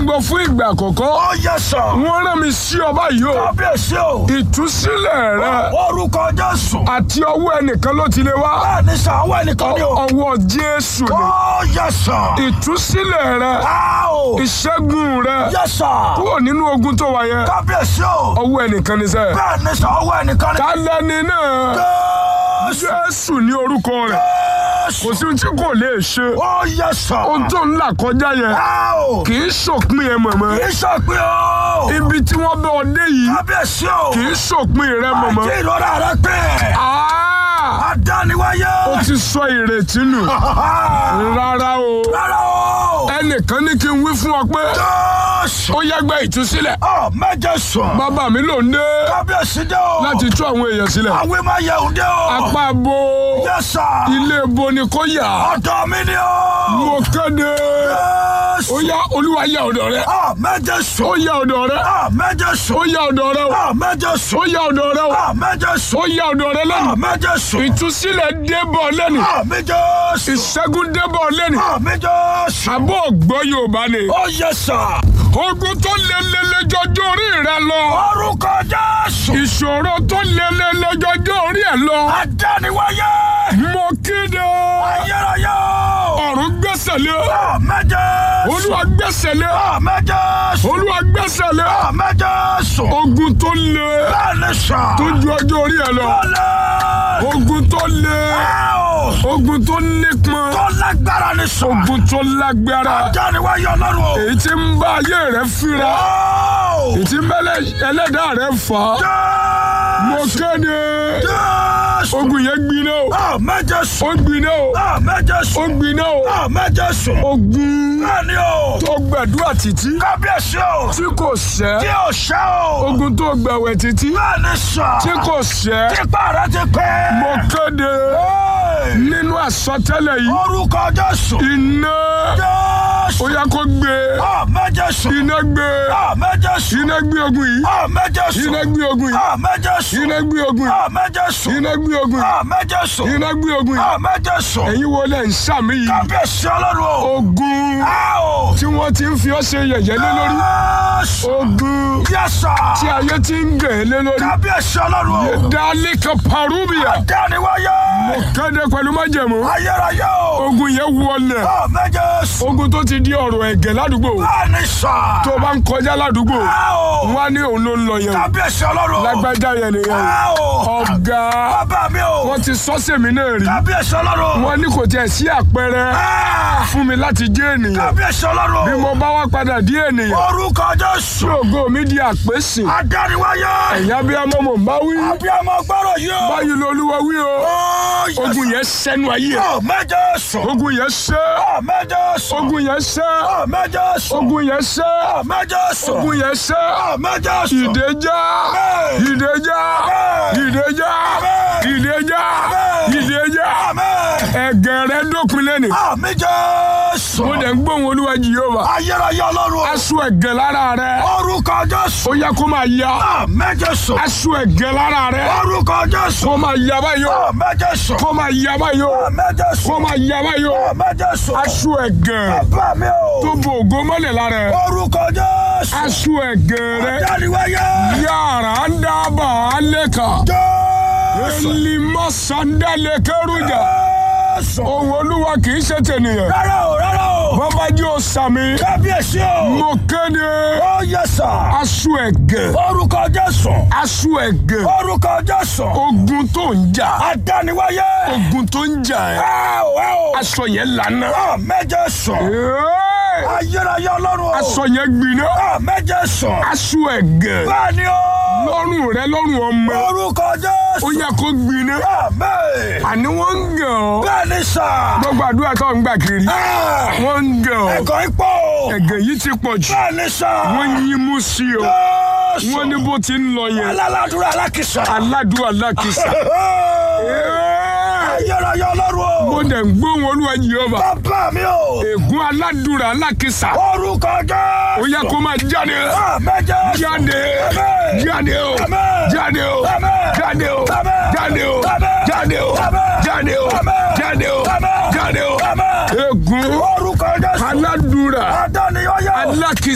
gbọ́ fún ìgbà àkọ́kọ́ Ó yẹ sọ. wọ́n rán mi sí ọba yìí o Kábíyèsí o. ìtúsílẹ̀ rẹ Orúkọ Jésù. àti ọwọ́ ẹnìkan ló ti lè wá Bẹ́ẹ̀ni sà, àwọn ẹnìkan ni o. ọwọ́ Jésù ni Ó yẹ sọ. ìtúsílẹ̀ rẹ Á o. ìṣẹ́gun rẹ Yẹ sọ. kúrò nínú ogun tó wà yẹn Kábíyèsí o. ọwọ́ ẹnìkan ni sẹ́ Bẹ́ẹ̀ni sà, àwọn ẹnìkan ni. kálẹ́ni náà Jésù. Jésù ní orúkọ rẹ̀ Jésù. kò sí ohun tí kò lè ṣe Ó yẹ sọ. ohun tó ń là kọjá yẹn Á o. kì í ṣòpin ẹ mọ̀mọ́ Kì í ṣàpín o. ibi tí wọ́n bẹ́ ọ dé yìí Kábíyèsí o. kì í ṣòpin rẹ mọ̀mọ́ Àti ìrora rẹ pé. Ah! Adániwáyé. ó ti sọ ìrètí nù rárá o Rárá o. ẹnìkan ní kí n wí fún ọ pé Jésù. ó yá gbé ìtúsílẹ̀ Ọ méje sùn. bàbá mi ló ń dé Kábíyèsí dé o. láti tú àwọn èèyàn sílẹ̀ Àwẹ̀ máa yẹ òde o. apá bo Yẹ́sà. ilé bo ni kò yà Ọ̀dọ̀ mi ni o. mo kéde Jésù. ó yá olúwa yà ọ̀dọ̀ rẹ Ọ méje ó sùn. yà ọ̀dọ̀ rẹ Ọ méje ó sùn. yà ọ̀dọ̀ rẹ o Ọ méje sùn. ó yà ọ̀dọ̀ rẹ o Ọ méje sùn. ó yà ọ̀dọ̀ rẹ Ọ lẹ́nu méje sùn. ìtúsílẹ̀ débọ̀ lẹ́nu Ọ méje sùn. ìṣẹ́gun débọ̀ lẹ́nu Ọ méje sùn. àbọ̀ ògbọ́ yorùbá ni Ó yẹ́sà. ogun tó lelele jọjọ orí rẹ lọ Orúkọ Jésù. ìṣòro tó lelele jọjọ orí ẹ lọ Adániwáyé. mo kéde Ayérayé o. ọ̀run gbẹ́sẹ̀ lé Ọ méje sùn. olúwa gbẹ́sẹ̀ lé Ọ méje sùn. olúwa gbẹ́sẹ̀ lé Ọ méje sùn. ogun tó le Bẹ́ẹ̀ni sà. tó ju ọjọ́ orí ẹ lọ Ọlẹ́. ogun tó le Ẹ o. ogun tó nípọn Tó lágbára ni sà. ogun tó lágbára Adániwáyé ọlọ́run o. èyí tí ń bá ayé rẹ fínra Ó. èyí tí mẹlẹ ẹlẹ́dàá rẹ fà á mo Jésù. kéde Jésù. ogun yẹn gbiná o Ọ méje ó sùn. gbiná o Ọ méje ó sùn. gbiná o Ọ méje sùn. ogun Bẹ́ẹ̀ni o. tó gbàdúrà títí Kábíyèsí o. tí kò Tí ṣẹ́ o ṣẹ́ o. ogun tó gbàwẹ̀ títí Bẹ́ẹ̀ni sà. tí kò ṣẹ́ Tipa rẹ ti pẹ́. mo kéde Hey. nínú àsọtẹ́lẹ̀ yìí Orúkọ Jésù. iná Jésù. ó yá kó gbé Ọ méje sùn. iná gbé Ọ méje sùn. iná gbé ogun yìí Ọ méje sùn. iná gbé ogun yìí Ọ méje sùn. iná gbé ogun yìí Ọ méje sùn. iná gbé ogun yìí Ọ méje sùn. iná gbé ogun yìí Ọ méje sùn. ẹ̀yin wo lẹ̀ ń sàmì yìí Kábíyèsí ọlọ́run o. ogun Ẹ o. tí wọ́n ti ń fi ọ́ ṣe yẹ̀yẹ́ lé lórí Jésù. ogun Yẹ́sà. tí ayé ti ń gẹ̀ ẹ́ lé lórí Kábíyèsí ọlọ́run o. dálé kan parubia Dániwáyé. mo kéde pẹ̀lú májẹ̀mú Ayérayé o. ogun yẹn wọlẹ̀ Ọ méje sùn. ogun tó ti di ọ̀rọ̀ ẹ̀gẹ̀ ládùúgbò Bẹ́ẹ̀ni sà. tó bá ń kọjá ládùúgbò Ẹ o. wọ́n á ní òun ló ń lọ yẹn o. Kábíyèsí ọlọ́run o. lágbájá yẹn nìyẹn Ẹ o. o. ọ̀gá Bàbá mi o. wọ́n ti sọ sèmi náà rí Kábíyèsí ọlọ́run o. wọ́n ní kò tiẹ̀ sí àpẹẹrẹ Ẹ. fún mi láti jẹ́ ènìyàn Kábíyèsí ọlọ́run bí o. mo bá wá padà di ènìyàn Orúkọ Jésù. tí ògo mi di àpèsè Adániwáyé. ẹ̀yà bí ọmọ mò ń bá wí Abiyamọ gbọ́rọ̀ yìí o. báyìí lolúwa wí o Ó yẹ ogun yẹn sẹ́nu ayé ẹ̀. Ọ méje sùn. ogun yẹn sẹ́ Ọ méje sùn. ogun yẹn sẹ́ Ọ méje sùn. ogun yẹn sẹ́ Ọ méje sùn. ogun yẹn sẹ́ Ọ méje sùn. ìdèjà Amen. ìdèjà Amen. ìdèjà Amen. ìdèjà Amen. ìdèjà Amen. ẹ̀gẹ̀ rẹ dópin lẹ́nu Ọ méje sùn. mo dẹ̀ ń gbóhùn olúwa jìyọ́wà Ayérayé ọlọ́run o. aṣọ ẹ̀gẹ̀ lára rẹ Orúkọ Jésù. ó yẹ kó máa ya Ọ méje sùn. aṣọ ẹ̀gẹ̀ lára rẹ Orúkọ Jésù. kó máa ya báyìí o Ọ méje sùn. kó máa ya báyìí o Ọ méje kó sùn. máa ya báyìí o Ọ méje sùn. aṣọ ẹ̀gẹ̀ Bàbá mi o. tó bo ògo mọ́lẹ̀ lára ẹ̀ Orúkọ Jésù. aṣọ ẹ̀gẹ̀ rẹ Adániwáyé. yàrá ń dábàá lẹ́ka Jésù. elimọ́ sandalẹ̀ kẹrùjà Jésù. ohun olúwa kì í ṣe tènìyàn Rárá o, rárá o. bàbá jí o sàmì Kábíyèsí o. mo kéde Ó yẹ sà. aṣọ ẹ̀gẹ̀ Orúkọ Jésù. aṣọ ẹ̀gẹ̀ Orúkọ Jésù. ogun tó ń jà Adániwáyé. ogun tó ń jà ẹ́ Ẹ o, ẹ o. aṣọ yẹn lànà Ọ méje sùn. Ẹ́ẹ̀! Ayérayé ọlọ́run o. aṣọ yẹn gbiná Ọ méje sùn. aṣọ ẹ̀gẹ̀ Bẹ́ẹ̀ni o. lọ́rùn rẹ lọ́rùn ọmọ Orúkọ ó Jésù. yẹ kó gbiná Àmín. àní wọ́n ń gàn ọ́ Bẹ́ẹ̀ni sà. gbogbo àdúrà tó ń gbà kiri Ah, wọ́n ń gàn ọ́ Ẹ̀kọ́ ipò. ẹ̀gẹ̀ yìí ti pọ̀ jù Bẹ́ẹ̀ni sà. wọ́n yín mú sí o Jésù. wọ́n ní bó ti ń lọ yẹn Alálàdúrà alákìsà. aládùúgbò alákìsà Ayérayé ọlọ́run o. mo dẹ̀ ń gbóhùn olúwa Jèhófà Bàbá mi o. ègún aládùúrà alákìsà Orúkọ Jésù. ó yẹ kó máa jáde Àmẹ́jẹ. jáde Àmín. jáde o Àmín. jáde o Àmín. jáde o Àmín. jáde o Àmín. jáde o Àmín. jáde o Àmín. jáde o Àmín. jáde o Àmín. ègún Orúkọ Jésù. aládùúrà Adániwáyé o. alákìsà.